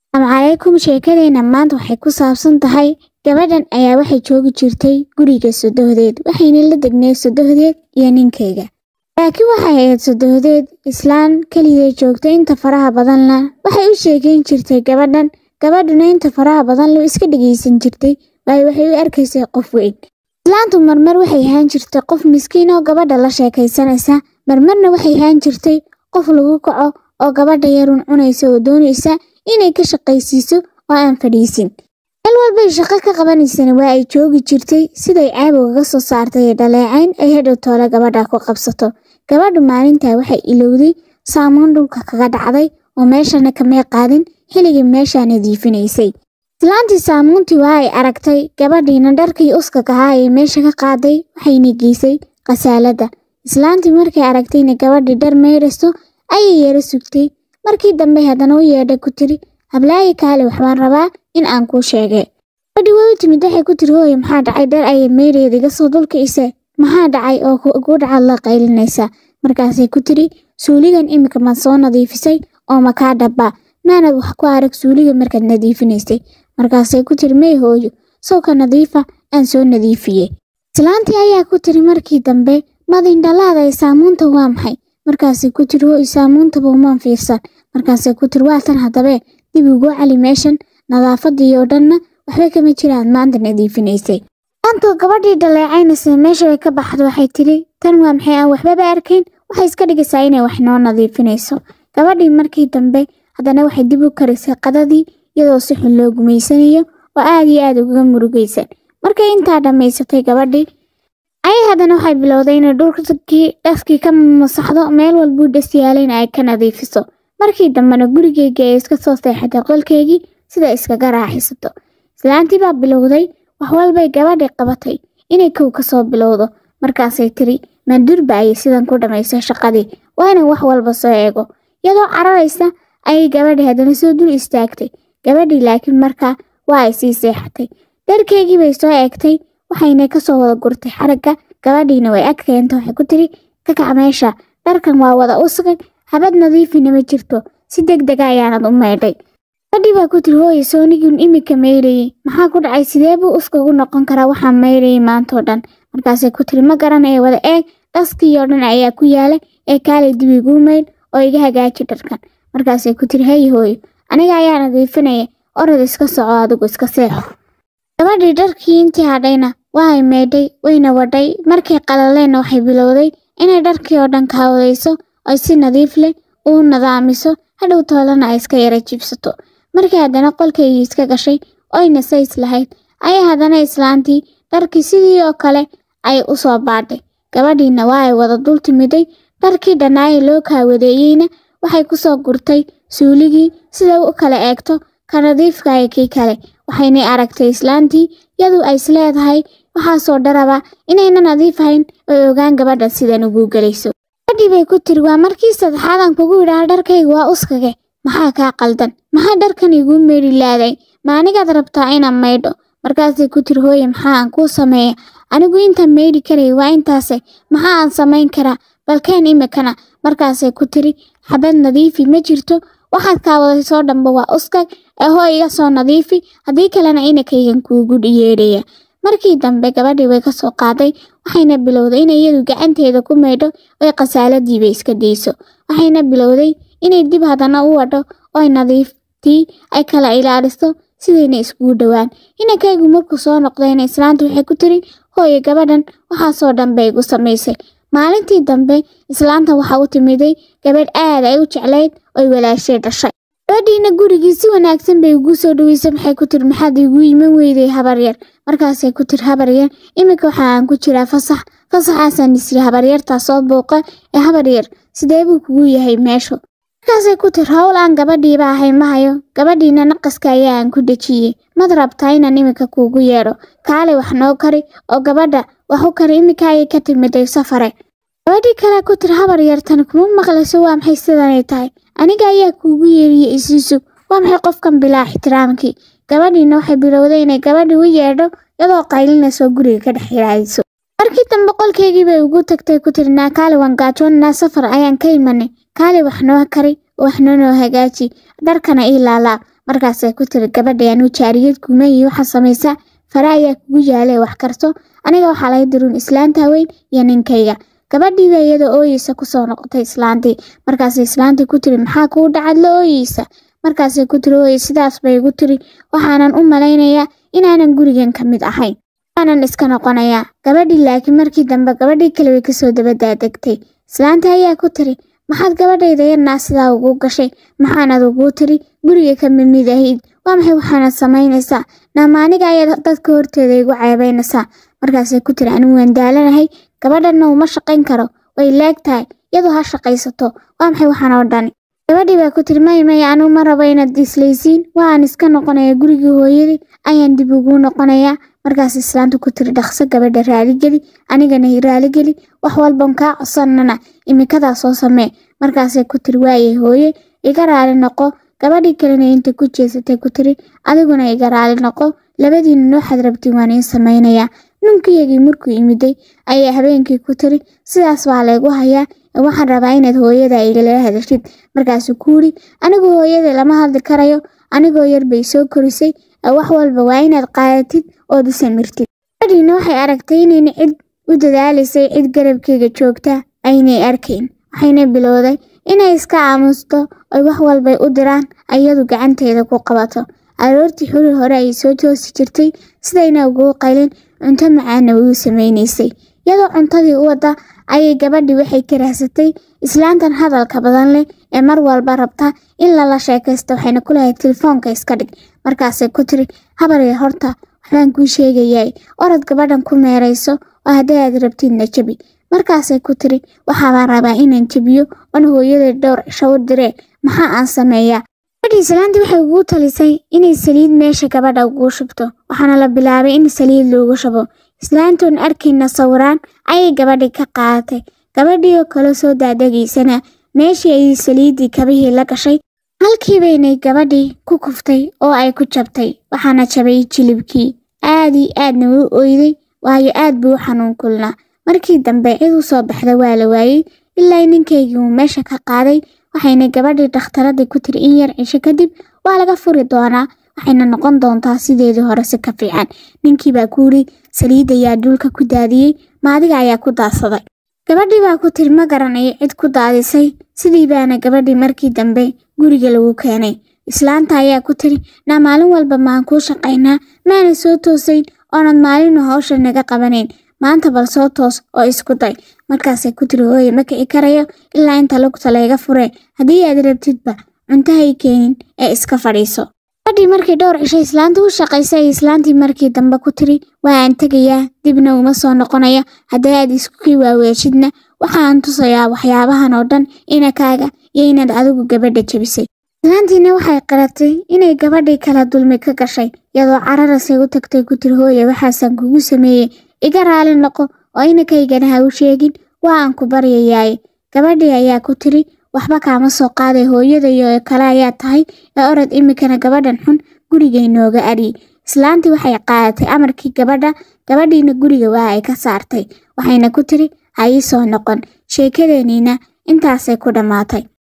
Assalaamu calaykum sheekadeenna maanta waxay ku saabsan tahay gabadhan ayaa waxay joogi jirtay guriga sodohdeed waxayna la degnay sodohdeed iyo ninkeyga laakiin waxay ahayd sodohdeed islaan keligeed joogtay inta faraha badanna waxay u sheekeyn jirtay gabadhan gabadhuna inta faraha badan loo iska dhegeysan jirtay waayo waxay u arkaysay qof weyn islaantu marmar waxay ahaan jirtay qof miskiin oo gabadha la sheekaysanaysa marmarna waxay ahaan jirtay qof lagu kaco oo gabadha yarun cunaysa oo doonaysa inay ka shaqaysiiso oo aan fadhiisin meel walbay shaqo ka qabanaysana waa ay joogi jirtay siday caabowgaga soo saartay ee dhaleecayn ay hadhow toole gabadha ku qabsato gabadhu maalintaa waxay ilowday saamoon dhulka kaga dhacday oo meeshana kamay qaadin xilligii meeshaa nadiifinaysay islaantii saamuuntii waa ay aragtay gabadhiina dharkii uskag ahaa ee meesha ka qaaday waxayna geysay khasaaladda islaantii markay aragtayna gabadhii dhar meydhasto ayay yara sugtay markii dambe haddana u yeedhay ku tiri hablaayi kaale waxbaan rabaa in aan kuu sheegay gabadhii way u timid waxay ku tiri hooye maxaa dhacay dhar ayay meydheeda iga soo dulka ise maxaa dhacay oo kuu dhacaad la qaylinaysaa markaasay ku tiri suuligan iminka maad soo nadiifisay oo makaa dhabbaa maanad wax ku arag suuliga markaad nadiifinaysay markaasay ku tiri may hooyo sawka nadiifa aan soo nadiifiyey islaantii ayaa ku tiri markii dambe madindhalaada ee saamuunta waa maxay markaasay ku tiri hooy saamuuntaba umaan fiirsan markaasay ku tiri waa tan haddabee dib ugu cali meeshan nadaafadii oo dhanna waxba kama jiraan maanta nadiifinaysay maantoo gabadhii dhaleecaynaysa meesha bay ka baxda waxay tiri tan waa maxay aan waxbaba arkayn waxay iska dhigaysaa inay wax noo nadiifinayso gabadhii markii dambe haddana waxay dib u karisay qadadii iyadoo si xun loo gumaysanayo oo aad iyo aad ugaga murugaysan markay intaa dhammaysatay gabadhii ayay haddana waxay bilowday inay dhulkii dhaskii ka masaxdo meel walbuu dhas yaalayna ay ka nadiifiso markii dambena gurigeygii ay iska soo seexatay qolkeygii sida iskaga raaxisato islaantii baa bilowday wax walbay gabadhii qabatay inay kow ka soo bilowdo markaasay tiri maandurba ayay sidan ku dhammaysay shaqadii waa inan wax walba soo eego iyadoo cararaysa ayay gabadhii haddana soo dul istaagtay gabadhii laakiin markaa waa ay sii seexatay dharkeygii bay soo eegtay waxayna ka soo wada gurtay xaragga gabadhiina way ag keenta waxay ku tiri ka kac meesha dharkan waa wada usgan habad nadiifina ma jirto si deg dega ayaanad u maydhay gabadhii baa ku tiri hooye soonigun imika maydhayey maxaa ku dhacay sidee buu uskagu noqon karaa waxaan maydhayay maantoo dhan markaasay ku tiri ma garanaya wada eeg dhaskii oo dhan ayaa ku yaala ee kaalay dib iguu maydh oo iga hagaaji dharkan markaasay ku tiri hay hooyo aniga ayaa nadiifinaya orod iska soco adigu iska seexo gabadhii dharkii intii hadhayna waa ay meydhay wayna wadhay markay qalaleenna waxay bilowday inay dharkii oo dhan kaawadayso ay si nadiif leh uu nadaamiso hadhow toolana ay iska yara jibsato markii haddana qolkeygii iska gashay oyna says lahayd ayay haddana islaantii dharkii sidii oo kale ay u soo baadhay gabadhiina waa ay wada dul timiday dharkii dhannaaye loo kaawadeeyeyna waxay ku soo gurtay suuligii sida u kala eegto ka nadiifkaya kii kale waxaynay aragtay islaantii yadu ay isleedahay waxaasoo dharaba inayna nadiif ahayn oy ogaan gabadhan sidan ugu gelayso gabadhii bay ku tiri waa markii saddexaadan kugu idhaha dharkayga waa uskage maxaa kaa qaldan maxaa dharkan iguu meydhi laaday ma anigaad rabtaa inaan maydho markaasay ku tiri hooye maxaa aan kuu sameeya anigu intaan meydhi karaya waa intaase maxaa aan samayn karaa balkeen imikana markaasay ku tiri xabad nadiifi ma jirto waxaad kaawaday soo dhanba waa uskag ee hoo iga soo nadiifi haddii kalena inakaygan kuugu yeedhaya markii dambe gabadhii way ka soo qaaday waxayna bilowday inay iyadu gacanteeda ku maydho oy khasaaladiiba iska dayso waxayna bilowday inay dib haddana u wadho oy nadiiftii ay kala ilaaliso sidayna iskugu dhowaan inankaygu markuu soo noqdayna islaantii waxay ku tiri hooye gabadhan waxaasoo dhan bay igu samaysay maalintii dambe islaanta waxaa u timiday gabadh aad ay u jeclayd oy walaashay dhashay gabadhiina gurigii si wanaagsan bay ugu soo dhaweysay maxay ku tiri maxaad igu iman weyday habaryar markaasay ku tiri habaryar iminka waxa aan ku jiraa fasax fasaxaasaan isiri habaryartaa soo booqa ee habaryar sidee buu kugu yahay meeshu markaasay ku tiri howl aan gabadhiiba ahay ma hayo gabadhiina naqaska ayaa aan ku dejiyey mad rabtaa inaan iminka kuugu yeedho kaalay wax noo kari oo gabadha wax u kari iminka ayay ka timiday safare gabadhii kale ku tiri habar yartan kuma maqlayso waa maxay sidanay tahay aniga ayaa kuugu yeeriye isiisug waa maxay qofkan bilaa ixtiraamkii gabadhiina waxay bilowday inay gabadhii u yeedho iyadoo qaylinayso guriga ka dhex yiraadiso markii dambe qolkeygii bay ugu tagtay ku tiri naa kaali waan gaajoonnaa safar ayaan ka imanay kaali wax noo kari wax noo noo hagaaji dharkana ii laalaa markaasay ku tiri gabadhay anuu jaariyad gumeyi waxa samaysa fara ayaa kugu yaala ee wax karto aniga waxaa laga diruun islaanta weyn iyo ninkayga gabadhiiba iyada ooyeysa kusoo noqotay islaantii markaasay islaantii ku tiri maxaa kuu dhacad la ooyeysa markaasay ku tiri ooye sidaas bay igu tiri waxaanan u malaynayaa inaanan gurigan ka mid ahayn waanan iska noqonayaa gabadhii laakiin markii dambe gabadhii kale way kasoo dabadaadegtay islaanta ayaa ku tiri maxaad gabadhayda yarnaa sidaa ugu gashay maxaanad ugu tiri guriga ka mid mid ahayd waa maxay waxaanad samaynaysaa naamaaniga ayaad dadka horteeda igu ceebaynaysaa markaasay ku tiri anigu waan daalanahay gabadhanna uma shaqayn karo way leeg tahay iyadoo ha shaqaysato waa maxay waxaan oo dhani gabadhii baa ku tiri may may anigu ma rabo inaad islaysiin waan iska noqonaya gurigii hooyadii ayaan dib ugu noqonayaa markaas islaanta ku tiri dhaqso gabadha raaligeli anigana raaligeli wax walban kaa codsanana imikadaa soo samee markaasay ku tiri waaye hooye iga raali noqo gabadhii kalena inta ku jeesatay ku tiri adiguna iga raali noqo labadiina nooxaad rabtiin waan iin samaynayaa ninkiyagii markuu imiday ayaa habeenkii ku tiri sidaas baa laygu hayaa waxaan rabaa inaad hooyada igala hadashid markaasuu ku yidhi anigu hooyada lama hadli karayo anigoo yar bay soo korisay wax walba waa inaad qaadatid ood u samirtid gabadhiina waxay aragtay inayna cid u dadaalaysay cid garabkeyga joogta aynay arkayn waxayna bilowday inay iska aamusto oy wax walbay u diraan ayadu gacanteeda ku qabato aroortii xuri hore ayay soo toosi jirtay sidayna ugu qaylin cunto macaana way u samaynaysay iyadoo cuntadii u wada ayay gabadhii waxay ka raahsatay islaantan hadalka badan leh ee mar walba rabta in lala sheekaysto waxayna ku lahayd telefoonka iska dhig markaasay ku tiri habaree horta waxbaan kuu sheegayaa orod gabadhan ku meerayso oo haddii aad rabtidna jabi markaasay ku tiri waxaabaan rabaa inaan jabiyo oon hooyada dhowr cisho u direen maxaa aan sameeyaa gabadhii islaantii waxay ugu talisay inay saliid meesha gabadha ugu shubto waxaana la bilaabay in saliid loogu shubo islaantoon arkayna sawiraan ayay gabadhii ka qaadatay gabadhii oo kale soo daadageysana meeshii ay saliiddii kabihii la gashay halkiibaynay gabadhii ku kuftay oo ay ku jabtay waxaana jabay jilibkii aad ii aadna u oyday waayo aad buu u xanuun kulnaa markii dambe cid u soo baxda waa la waayey ilaa ninkaygii uu meesha ka qaaday waxayna gabadhii dhakhtaradii ku tiri in yar cisho kadib waa laga furi doonaa waxayna noqon doontaa sideedii hore si ka fiican ninkii baa ku yidhi saliid ayaa dhulka ku daadiyey maadiga ayaa ku daadsaday gabadhii baa ku tiri ma garanayo cid ku daadisay sidii baana gabadhii markii dambe guriga lagu keenay islaanta ayaa ku tiri naa maalin walba maan kuu shaqaynaa maana soo toosayn oonad maalinu hawsha naga qabanayn maanta bal soo toos oo isku day markaasay ku tiri hooye ma kici karayo ilaa inta lugta layga furee haddii aad rabtidba cuntahay keenin ee iska fadhiiso gabadhii markii dhowr cisho islaanta u shaqaysay ay islaantii markii dambe ku tiri waa aan tegayaa dibna uma soo noqonaya haddii aad iskukii waaweeshidna waxaan tusayaa waxyaabahan oo dhan inakaaga iyo inaad adigu gabadha jebisay islaantiina waxay qaratay inay gabadhii kala dulmi ka gashay iyadoo cararasay u tagtay ku tiri hooye waxaasaan kugu sameeyey iga raali noqo oo inakaygana ha u sheegin waa aan ku baryayaaye gabadhii ayaa ku tiri waxba kaama soo qaaday hooyadayo kale ayaa tahay ee orod imikana gabadhan xun guriga inooga adhiyey islaantii waxay qaadatay amarkii gabadha gabadhiina guriga waa ay ka saartay waxayna ku tiri ha ii soo noqon sheekadeeniina intaasay ku dhammaatay